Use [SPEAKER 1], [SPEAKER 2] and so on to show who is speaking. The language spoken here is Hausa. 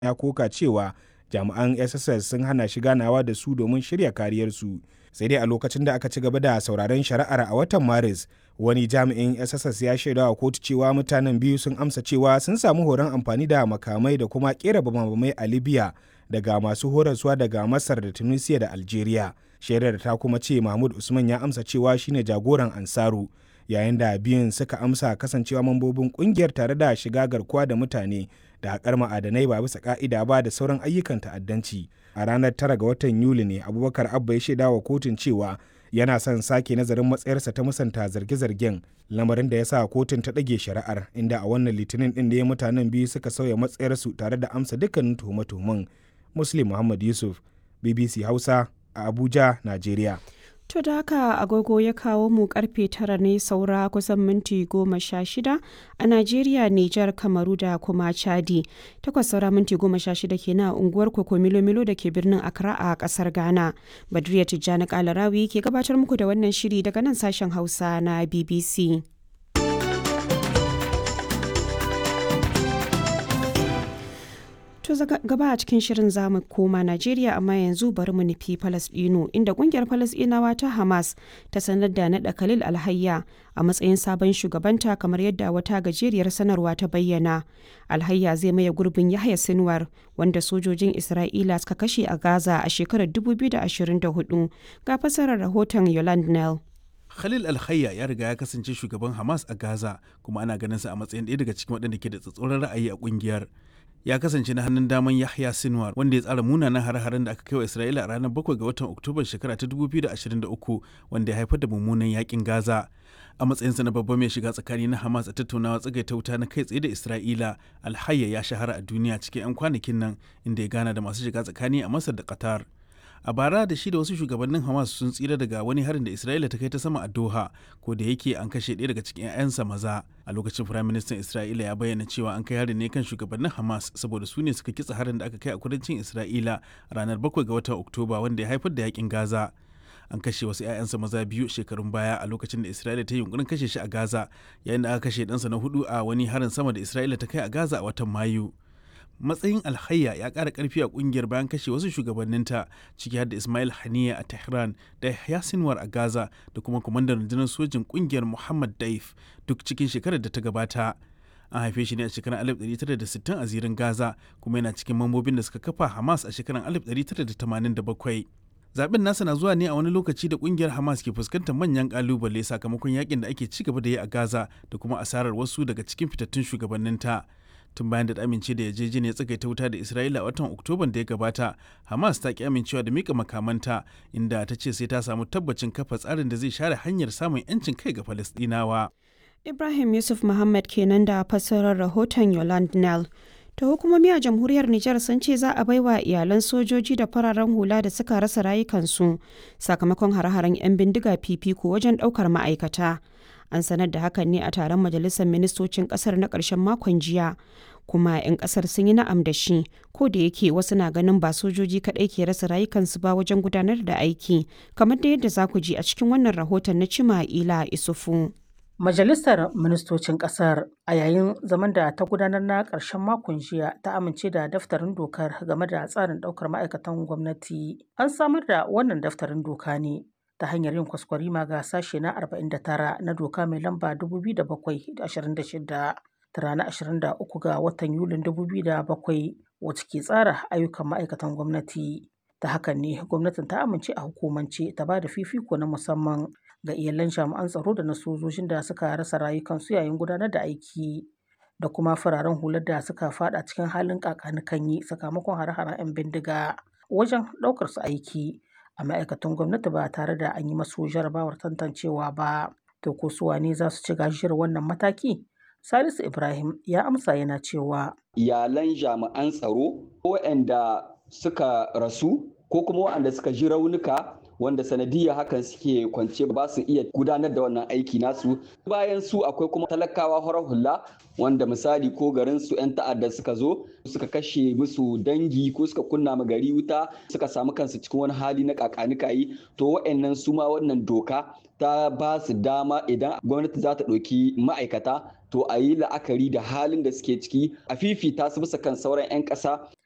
[SPEAKER 1] ya koka cewa jami'an sss sun hana shi ganawa da su domin shirya kariyarsu sai dai a lokacin da aka ci gaba da sauraron shari'ar a watan maris wani jami'in sss ya shaida wa kotu cewa mutanen biyu sun amsa cewa sun samu horon amfani da makamai da kuma kera bamabamai a libya daga masu horaswa daga masar da tunisia da algeria shaidar ta kuma ce mahmud usman ya amsa cewa shine jagoran ansaru yayin da biyun suka amsa kasancewa mambobin kungiyar tare da shiga garkuwa da mutane da haƙar ma'adanai ba bisa ka'ida ba da sauran ayyukan ta'addanci a ranar tara ga watan yuli ne abubakar abba ya shaida wa kotun cewa yana son sake nazarin matsayarsa ta musanta zarge-zargen lamarin da ya sa kotun ta ɗage shari'ar inda a wannan litinin ɗin da ya mutanen biyu suka sauya matsayarsu tare da amsa dukkanin tuhume-tuhumen muslim muhammad yusuf bbc hausa a abuja najeriya
[SPEAKER 2] To da haka agogo ya kawo mu karfe tara ne saura kusan minti goma sha shida a Najeriya, Nijar, Kamaru da kuma Chadi. Takwas saura minti goma sha shida kenan a unguwar Koko Milo da ke birnin Accra a kasar Ghana. Badriya Tijjani Kalarawi ke gabatar muku da wannan shiri daga nan sashen Hausa na BBC. To gaba a cikin shirin zamu koma Najeriya amma yanzu bari mu nufi Falasɗinu inda kungiyar Falasɗinawa ta Hamas ta sanar da naɗa Khalil Alhayya a matsayin sabon shugabanta kamar yadda wata gajeriyar sanarwa ta bayyana. Alhayya zai maye gurbin Yahya Sinwar wanda sojojin Isra'ila suka kashe a Gaza a shekarar 2024 ga fasarar rahoton Yolande Nell.
[SPEAKER 3] Khalil Alhayya ya riga ya kasance shugaban Hamas a Gaza kuma ana ganin sa a matsayin ɗaya daga cikin waɗanda ke da tsatsauran ra'ayi a ƙungiyar. ya kasance na hannun daman Yahya Sinwar wanda ya tsara munanan hare-haren da aka kai wa Isra'ila a ranar 7 ga watan Oktoba shekara ta 2023 wanda ya haifar da mummunan yakin Gaza. A matsayinsa na babban mai shiga tsakani na Hamas a tattaunawa tsagaita wuta na kai tsaye da Isra'ila, Alhayya ya shahara a duniya cikin 'yan kwanakin nan inda ya gana da masu shiga tsakani a Masar da Qatar. a bara da shi da wasu shugabannin hamas sun tsira daga wani harin da isra'ila ta kai ta sama a doha ko da yake an kashe ɗaya daga cikin 'ya'yansa maza a lokacin firaministan isra'ila ya bayyana cewa an kai harin ne kan shugabannin hamas saboda su ne suka kitsa harin da aka kai a kudancin isra'ila ranar 7 ga watan oktoba wanda ya haifar da yakin gaza an kashe wasu 'ya'yansa maza biyu shekarun baya a lokacin da isra'ila ta yi yunkurin kashe shi a gaza yayin da aka kashe ɗansa na hudu a wani harin sama da isra'ila ta kai a gaza a watan mayu matsayin alhayya ya ƙara ƙarfi a ƙungiyar bayan kashe wasu shugabanninta ciki har da ismail haniya a tehran da yahya sinwar a gaza da kuma kwamandan rundunar sojin ƙungiyar muhammad daif duk cikin shekarar da ta gabata an haife shi ne a shekarar 1960 a zirin gaza kuma yana cikin mambobin da suka kafa hamas a shekarar 1987 zaben nasa na zuwa ne a wani lokaci da kungiyar hamas ke fuskantar manyan kalubale sakamakon yakin da ake ci gaba da yi a gaza da kuma asarar wasu daga cikin fitattun shugabanninta tun bayan da amince da yarjejeniyar tsagaita wuta da isra'ila a watan oktoban da ya gabata hamas ta ki amincewa da mika makamanta inda ta ce sai ta samu tabbacin kafa tsarin da zai share hanyar samun 'yancin kai ga falastinawa
[SPEAKER 2] Ibrahim Yusuf Muhammad kenan da fassarar rahoton Yolande Nell. ta hukumomi a jamhuriyar Nijar sun ce za a baiwa iyalan sojoji da fararen hula da suka rasa rayukansu sakamakon hare-haren 'yan bindiga fifiko wajen ɗaukar ma'aikata. An sanar da hakan ne a taron majalisar ministocin ƙasar na ƙarshen makon jiya. Kuma 'yan ƙasar sun yi na'am da shi, ko da yake wasu na ganin ba sojoji kaɗai ke rasa rayukansu ba wajen gudanar da aiki, kamar da yadda za ku ji a cikin wannan rahoton na Cima Ila Isufu.
[SPEAKER 4] Majalisar Ministocin Ƙasar a yayin zaman da ta gudanar na ƙarshen makon jiya ta amince da daftarin dokar game da tsarin ɗaukar ma'aikatan gwamnati. An samar da wannan daftarin doka ne ta hanyar yin kwaskwarima ga sashe na 49 na doka mai lamba 2026 ta ranar 23 ga watan Yulin 2007 wacce ke tsara ayyukan ma'aikatan gwamnati. Ta hakan ne gwamnatin ta amince a hukumance ta ba da fifiko na musamman ga iyalan jami'an tsaro da na sojojin da suka rasa rayukansu yayin gudanar da aiki da kuma fararen hular da suka fada cikin halin kakanikanyi sakamakon hare-haren 'yan bindiga wajen ɗaukar su aiki a ma'aikatan gwamnati ba tare da an yi masu jarabawar tantancewa ba to ko su wane za su ci gajiyar wannan mataki salisu ibrahim ya amsa yana cewa
[SPEAKER 5] iyalan jami'an tsaro waɗanda suka rasu ko kuma waɗanda suka ji raunuka wanda sanadiyya hakan suke kwance ba su iya gudanar da wannan aiki nasu bayan su akwai kuma talakawa horar hula wanda misali ko garin su 'yan ta'adda suka zo suka kashe musu dangi ko suka kunna ma gari wuta suka samu kansu cikin wani hali na kakanikayi to wa'annan su ma wannan doka ta ba su dama idan gwamnati za ta ɗauki ma'aikata to a yi la'akari da halin da suke ciki a fifita su bisa kan sauran 'yan ƙasa